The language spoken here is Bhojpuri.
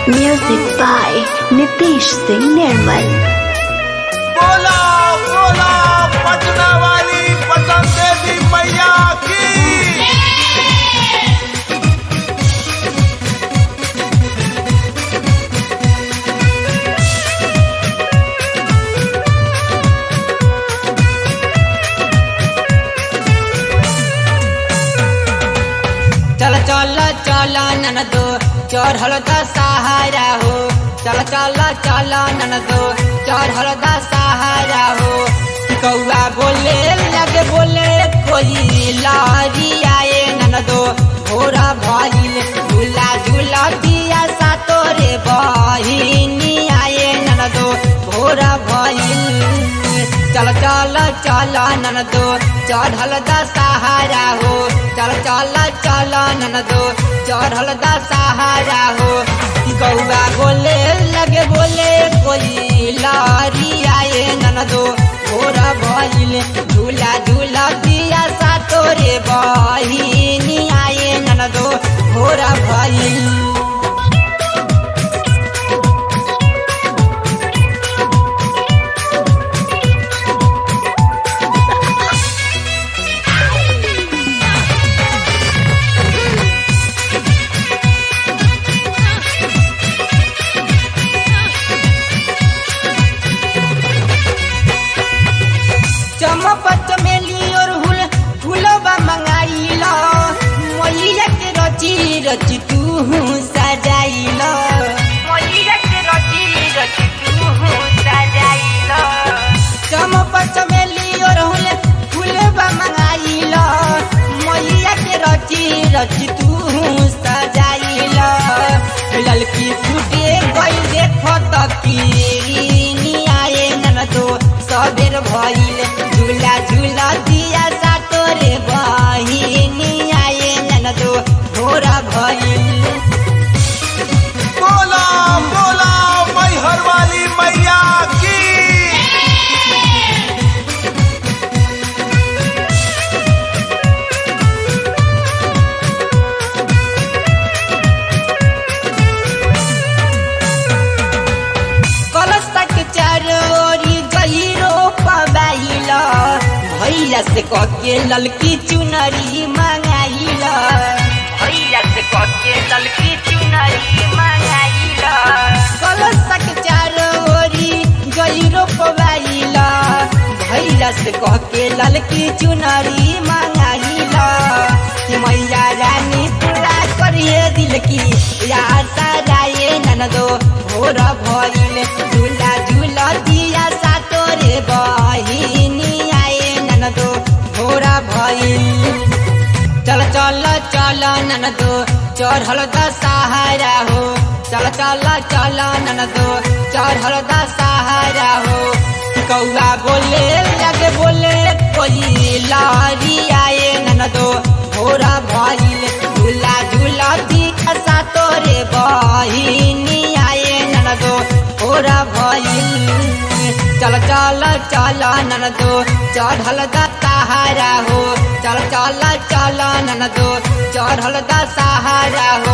Music by Nitish Singh Nirmal. बोला बोला पटना वाली पटन देवी मैया की चल चल चल ननदो चढ़ल द सहारा हो चल चल चल ननदो चढ़ल द सहारा हो कौआ बोले लगे बोले कोई लारी आए ननदो भोरा भइल झूला झूला दिया सा तोरे बहिनी आए ननदो भोरा भइल चल चल चल ननदो चढ़ल द सहारा हो चल चल चल ननदो चढ़ल द सहारा हो गौआ बोले लगे बोले कोई लारी आए ननदो भोरा भइल झूला झूला दिया सा तोरे बहिनी आए ननदो भोरा भइल चमक चमेली और हुल फूलबा मंगाइल मैया के रची रची तू सजाइल मैया के रची रची तू सजाइल चमक चमेली और हुल फूलबा मंगाइल मैया के रची रची तू सजाइल ललकी फूटे गई देखो तकीनी आए ननदो सबेर भइल झूला झूला दिया सा तोरे बहिनी आए ननदो भोरा भइल बोला बोला मैहर वाली मैया की कलश तक चारोरी गहिरो पबाइल भैया से कके ललकी चुनरी मंगाइल भैया से कके ललकी चुनरी मंगाइल कलश तक चारोरी गहिरो पबाइल भैया से कके ललकी चुनरी मंगाइल मैया रानी पूरा करिए दिल की यार साराए ननदो भोर भइल झूला झूला दिया सा तोरे बहिनी आए ननदो भोरा भइल चल चल चल ननदो चढ़ल द सहारा हो चल चल चल ननदो चढ़ल द सहारा हो कौआ बोले लगे बोले कोई लारी आए ननदो भोरा भइल झूला झूला दिया सा तोरे बहिनी आए ननदो भोरा भइल चल चल चल ननदो चढ़ल द सहारा हो चल चल चल ननदो चढ़ल द सहारा हो